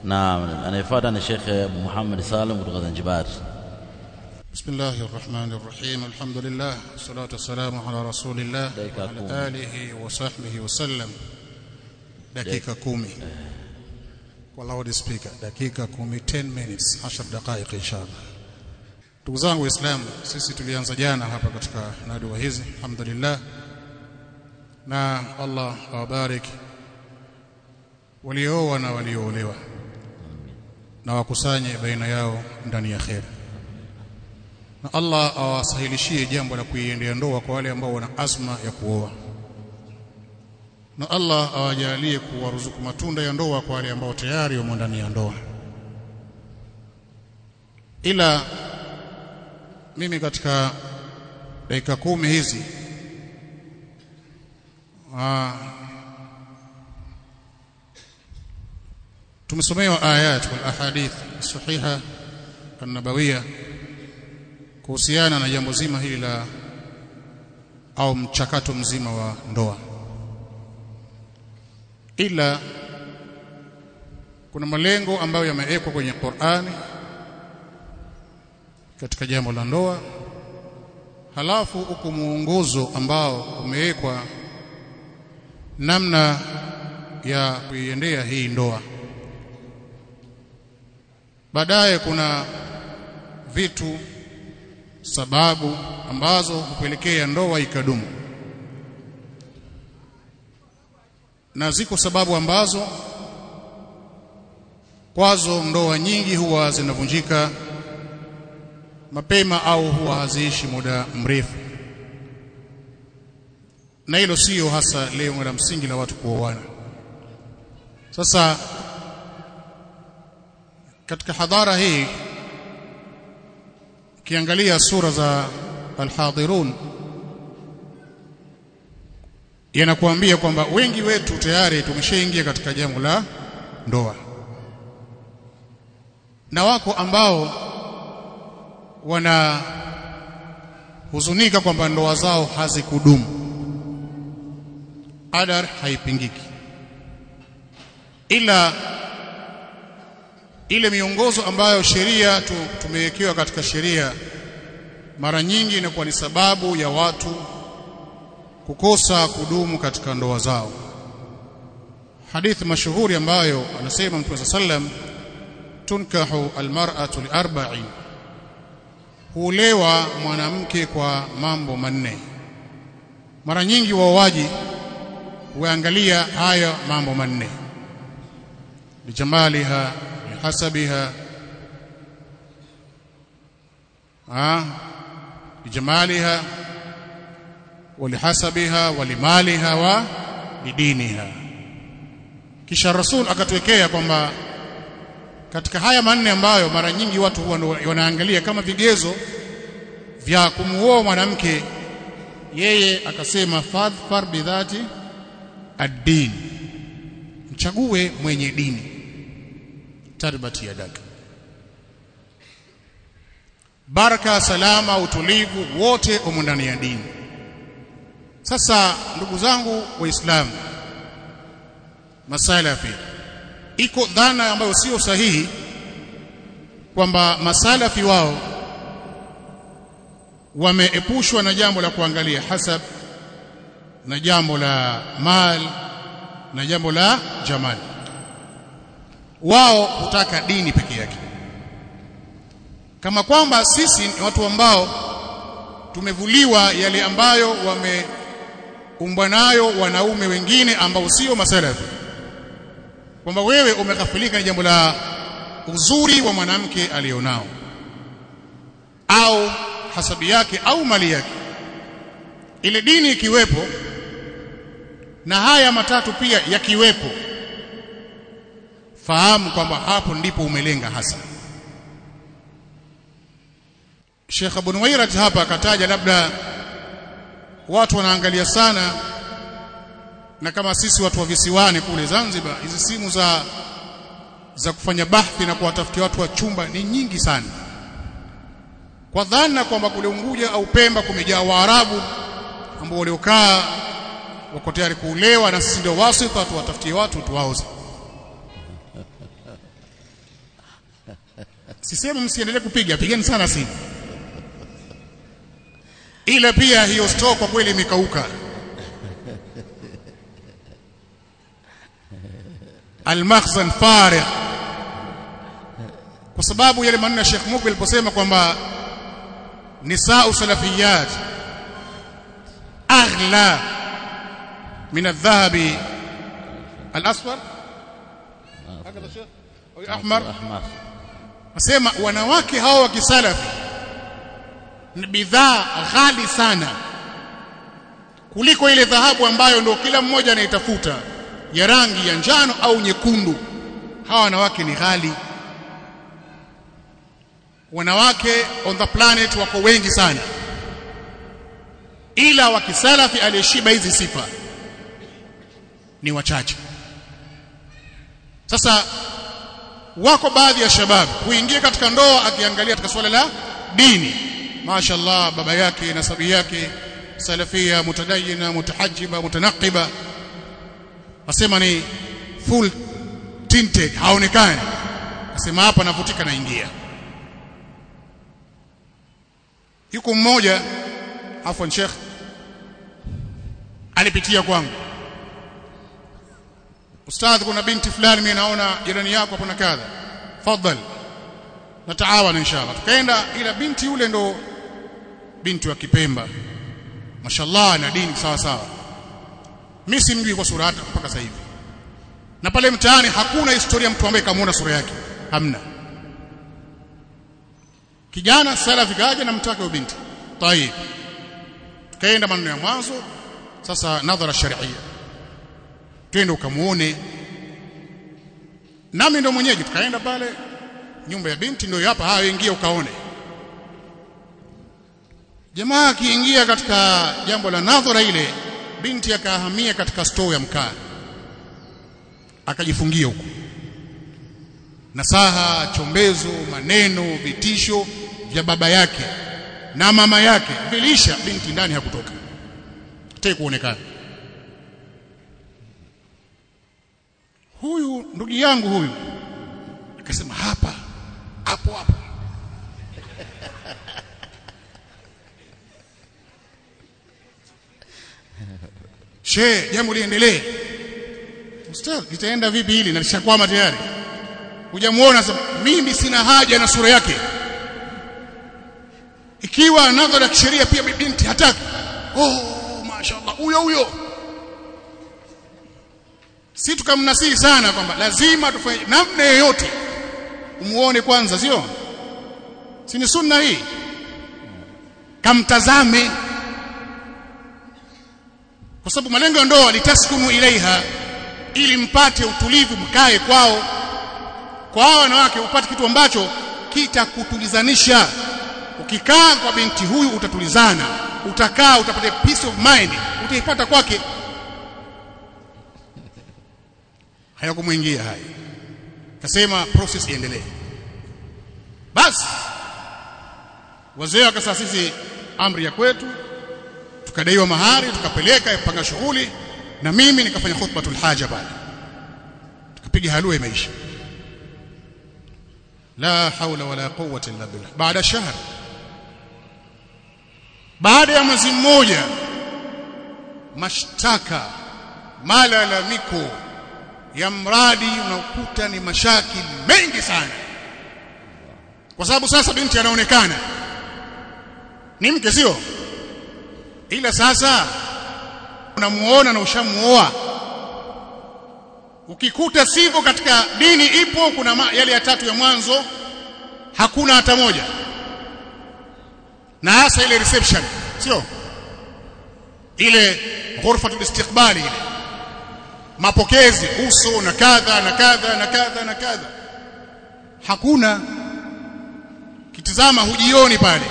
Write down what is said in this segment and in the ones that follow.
naam anayefuata ni Sheikh Abu Muhammad Salim kutoka Zanzibar بسم الله الرحمن الرحيم الحمد لله والصلاة والسلام على رسول الله دقيقة وعلى كومي. آله وصحبه وسلم dakika kumi kwa loudspeaker dakika kumi 10 minutes 10 dakika inshallah ndugu zangu waislamu sisi tulianza jana hapa katika nadua hizi alhamdulillah na Allah awabarik waliooa na walioolewa na wakusanye baina yao ndani ya khair na Allah awasahilishie jambo la kuiendea ndoa kwa wale ambao wana azma ya kuoa na Allah awajalie kuwaruzuku matunda ya ndoa kwa wale ambao tayari wamo ndani ya ndoa ila mimi katika dakika kumi hizi aa, tumesomewa ayat wal ahadith sahiha an-nabawiyya kuhusiana na jambo zima hili la au mchakato mzima wa ndoa ila kuna malengo ambayo yamewekwa kwenye Qur'ani katika jambo la ndoa halafu uko muongozo ambao umewekwa namna ya kuiendea hii ndoa baadaye kuna vitu sababu ambazo hupelekea ndoa ikadumu na ziko sababu ambazo kwazo ndoa nyingi huwa zinavunjika mapema au huwa haziishi muda mrefu na hilo sio hasa lengo la msingi la watu kuoana sasa katika hadhara hii kiangalia sura za alhadhirun yanakuambia kwamba wengi wetu tayari tumeshaingia katika jambo la ndoa na wako ambao wana huzunika kwamba ndoa zao hazikudumu qadar haipingiki ila ile miongozo ambayo sheria tu, tumewekewa katika sheria mara nyingi inakuwa ni sababu ya watu kukosa kudumu katika ndoa zao hadithi mashuhuri ambayo anasema Mtume sallam tunkahu almar'atu liarba'in huolewa mwanamke kwa mambo manne mara nyingi waoaji huangalia haya mambo manne lijamaliha lihasabiha ah lijamaliha walihasabiha walimaliha wa lidiniha kisha rasul akatuwekea kwamba katika haya manne ambayo mara nyingi watu huwa wanaangalia kama vigezo vya kumuoa mwanamke yeye akasema fadhfar bidhati ad-din mchague mwenye dini tarbati yadaka baraka salama utulivu wote umo ndani ya dini sasa ndugu zangu waislamu masalafi iko dhana ambayo sio sahihi kwamba masalafi wao wameepushwa na jambo la kuangalia hasab na jambo la mal na jambo la jamal wao hutaka dini peke yake kama kwamba sisi ni watu ambao tumevuliwa yale ambayo wameumbwa nayo wanaume wengine ambao sio masalafi kwamba wewe umeghafilika na jambo la uzuri wa mwanamke alionao au hasabi yake au mali yake ile dini ikiwepo na haya matatu pia yakiwepo fahamu kwamba hapo ndipo umelenga hasa Sheikh Abu Nuwairat hapa akataja labda watu wanaangalia sana na kama sisi watu wa visiwani kule Zanzibar hizi simu za za kufanya bahthi na kuwatafutia watu wa chumba ni nyingi sana kwa dhana kwamba kule Unguja au Pemba kumejaa Waarabu ambao waliokaa wako tayari kuulewa na sisi ndio wasita tuwatafutie watu tuwaoze sisemi msiendelee kupiga pigeni sana simu ila pia hiyo store kwa kweli imekauka almakhzan farigh kwa sababu yale maneno ya Sheikh Mukbil aliposema kwamba nisaa salafiyat aghla min adh-dhahabi al-asfar hakadha Sheikh au ahmar ahmar Nasema wanawake hao wa kisalafi ni bidhaa ghali sana kuliko ile dhahabu ambayo ndio kila mmoja anaitafuta ya rangi ya njano au nyekundu. Hawa wanawake ni ghali. Wanawake on the planet wako wengi sana, ila wa kisalafi aliyeshiba hizi sifa ni wachache. Sasa wako baadhi ya shabab huingia katika ndoa akiangalia katika swala la dini mashaallah baba yake nasabi yake salafia mutadayina mutahajjiba mutanaqiba wasema ni full tinted haonekani asema hapa navutika naingia yuko mmoja afwan sheikh alipitia kwangu ustadh kuna binti fulani mimi naona jirani yako hapo na kadha fadhali nataawana inshallah tukaenda ila binti yule ndo binti wa Kipemba mashallah na dini sawa sawa mimi simjui kwa sura hata mpaka sasa hivi na pale mtaani hakuna historia mtu ambaye kamuona sura yake hamna kijana salafi kaja na mtaka wa binti tayib tukaenda maneno ya mwanzo sasa nadhara sharia twende ukamuone nami ndo mwenyeji tukaenda pale nyumba ya binti ndio hapa haya ingia ukaone jamaa akiingia katika jambo la nadhara ile binti akahamia katika store ya mkaa akajifungia huko nasaha chombezo maneno vitisho vya baba yake na mama yake vilisha binti ndani hakutoka hataki kuonekana huyu ndugu yangu huyu akasema hapa hapo hapo she jambo liendelee ustadh litaenda vipi hili na lishakwama tayari hujamuona sasa mimi sina haja na sura yake ikiwa nadhara ya kisheria pia binti hataki oh mashaallah huyo huyo si tukamnasihi sana kwamba lazima tufanye namna yoyote umuone kwanza sio si ni sunna hii kamtazame kwa sababu malengo ya ndoa litaskunu ilaiha ili mpate utulivu mkae kwao kwa hao wanawake upate kitu ambacho kitakutulizanisha ukikaa kwa binti huyu utatulizana utakaa utapata peace of mind utaipata kwake hayakumwingia haya kasema process iendelee basi wazee wakasema sisi amri ya kwetu tukadaiwa mahari tukapeleka yapanga shughuli na mimi nikafanya khutbatul haja pale tukapiga halua imeisha la haula wala quwwata illa billah baada shahr baada ya mwezi mmoja mashtaka malalamiko ya mradi unaokuta ni mashaki mengi sana kwa sababu sasa binti anaonekana ni mke sio ila sasa unamuona na ushamuoa ukikuta sivyo katika dini ipo kuna ma, yale ya tatu ya mwanzo hakuna hata moja na hasa ile reception sio ile ghurfatul istiqbali ile mapokezi uso na kadha na kadha na kadha na kadha hakuna kitizama hujioni pale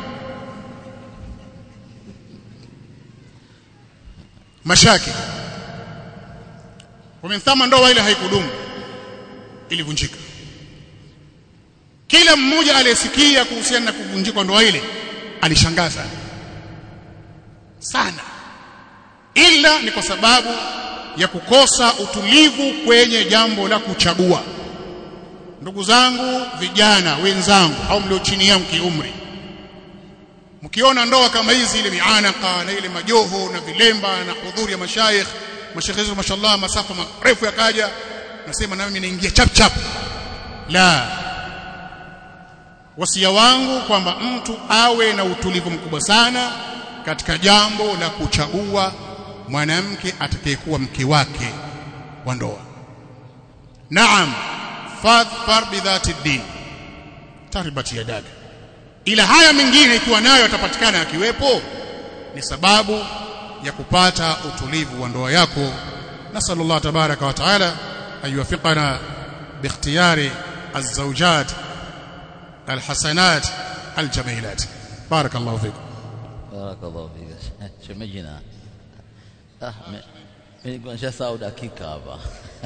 mashaki wamemthama ndoa ile haikudumu ilivunjika kila mmoja aliyesikia kuhusiana na kuvunjika ndoa ile alishangaza sana ila ni kwa sababu ya kukosa utulivu kwenye jambo la kuchagua ndugu zangu vijana wenzangu au mlio chini yangu kiumri mkiona ndoa kama hizi ile mianaka na ile majoho na vilemba na hudhuri ya mashaikh mashaikh hizo mashallah masafa marefu yakaja nasema na mimi naingia chap chap la wasia wangu kwamba mtu awe na utulivu mkubwa sana katika jambo la kuchagua mwanamke atakayekuwa mke wake wa ndoa naam fadhfar bidhati din taribati yadaka ila haya mengine ikiwa nayo atapatikana akiwepo ni sababu ya kupata utulivu wa ndoa yako nasallallahu tabaraka wa taala ayuwafiqana باختيار الزوجات الحسنات الجميلات بارك الله فيكم بارك الله فيك شمجنا ah mimi nilikuwa sahau dakika hapa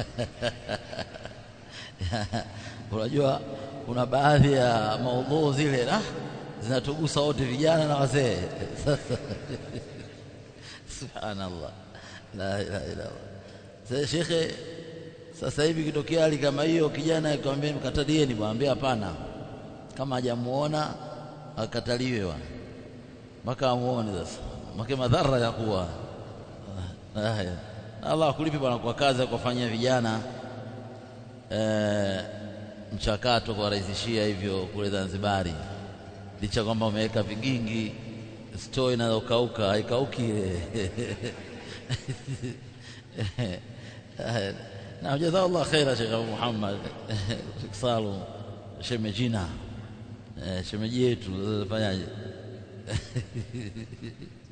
unajua kuna baadhi ya maudhui zile ah zinatugusa wote vijana na wazee sasa subhanallah la ilaha illa allah sasa shekhe sasa hivi kitokea hali kama hiyo kijana akamwambia mkatalieni mwambie hapana kama hajamuona akataliwe bwana mpaka amuone sasa make madhara ya kuwa haya Allah akulipe bwana kwa kazi ya kufanyia vijana e, mchakato kwa rahisishia hivyo kule Zanzibari licha kwamba umeweka vigingi store inayokauka haikauki ile na jazakallah khaira Sheikh Abu Muhammad Sheikh Salum shemejina shemeji yetu fanyaje